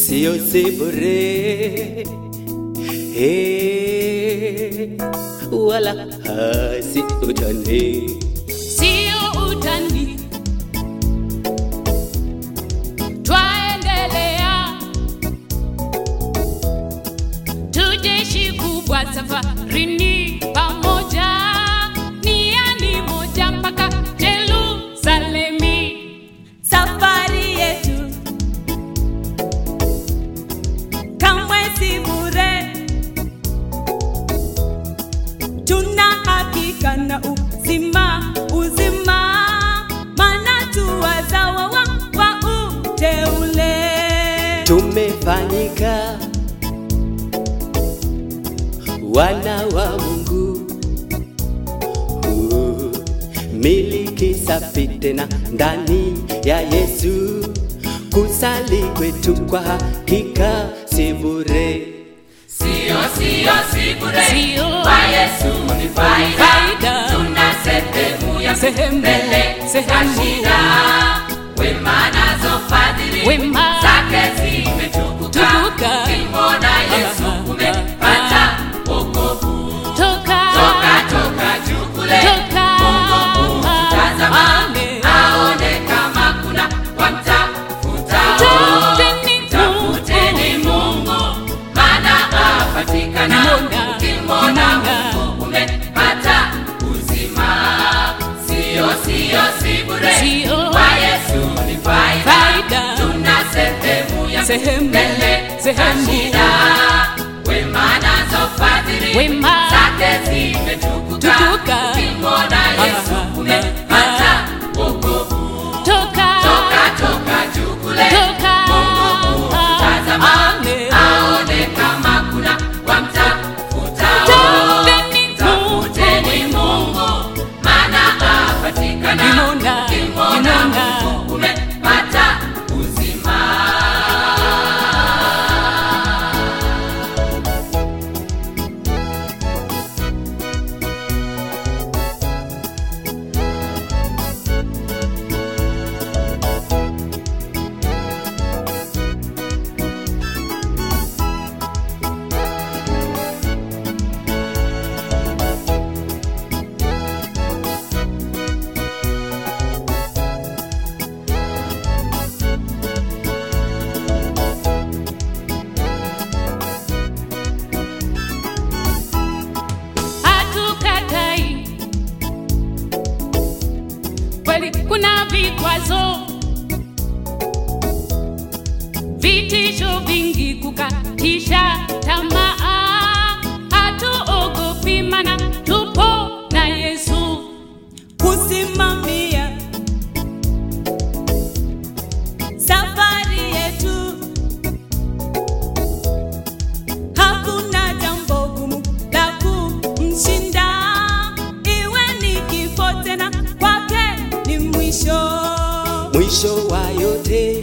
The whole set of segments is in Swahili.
sio si bure Eh, wala hasi utani sio utani, twaendelea tujeshi kubwa safarini pamoja, niani moja mpaka Yerusalemi. Safari yetu kamwe si bure, tuna hakika na uzima uzima, maana tu wazawa wa, wa uteule. tumefanyika wana wa Mungu. Uh, miliki safi tena ndani ya Yesu, kusali kwetu kwa hakika si bure. Sio, sio, si bure. Sio. Kwa Yesu ni faida. Faida. Tuna sehemu ya Sehemu, mbele sehemu. za shida. Wema nazo fadhili Wema. zake zimetukuka. Tukuka. Ukimwona Yesu Ah, ah, umepata wokovu. Toka, Toka, toka juu kule. Toka. Mungu tazama. Amen. Aone kama kuna wamtafuta. Tafuteni Tafuteni Mungu, maana apatikana. Kimona, Ukimwona kimona. Mungu umepata uzima. Sio, sio, si bure. Sio. Kwa Yesu ni faida. Faida. Tuna sehemu ya Sehemu, mbele za sehemu. shida. Wema nazo fadhili Wema. zake zimetukuka. Tukuka. Ukimwona Yesu Ah, ah, umepata wokovu. toka, Toka, toka juu kule. Toka. Mungu tazama. Amen. Aone kama kuna wamtafuta. Tafuteni Tafuteni Mungu, maana apatikana. Kimona, Ukimwona kimona. Mungu umepata uzima. hatukatai kweli, kuna vikwazo, vitisho vingi, kukatisha tamaa, hatuogopi mana tupo na Yesu. kusimamia safari yetu. Hakuna jambo gumu la kumshinda, iwe ni kifo tena, kwake ni mwisho. mwisho wa yote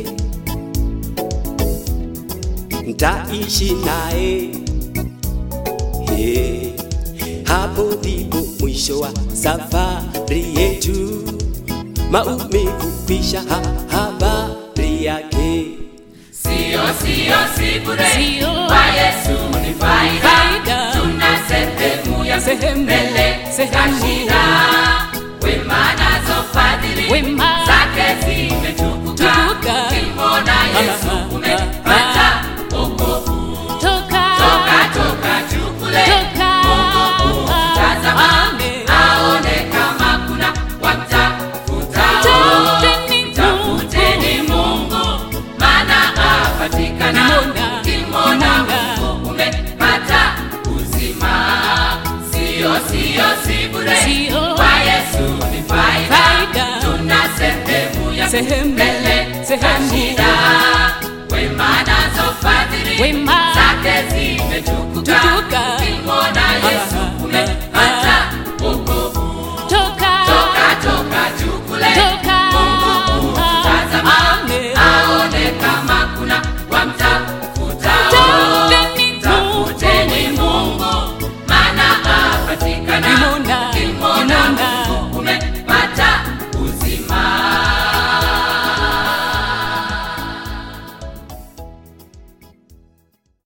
ntaishi naye yeah. Hapo ndipo mwisho wa safari yetu, maumivu kwisha, ha habari yake Sio, sio, si bure. Sio. Kwa Yesu ni faida. Faida. Tuna sehemu ya Sehemu, mbele za sehemu. shida. Wema nazo fadhili Wema. zake zimetukuka. Tukuka. Ukimwona Yesu Ah, ah, umepata wokovu. Toka, Toka, toka juu kule. Toka. Mungu tazama. Amen. Aone kama kuna wamtafuta. Tafuteni Tafuteni Mungu, maana apatikana. Kimona, Ukimwona kimona. Mungu umepata uzima. Sio, sio, si bure. Sio. Kwa Yesu ni faida. Faida. Tuna sehemu ya Sehemu, mbele za sehemu. shida. Wema nazo fadhili Wema. zake zimetukuka. Tukuka. Ukimwona Yesu Ah, ah,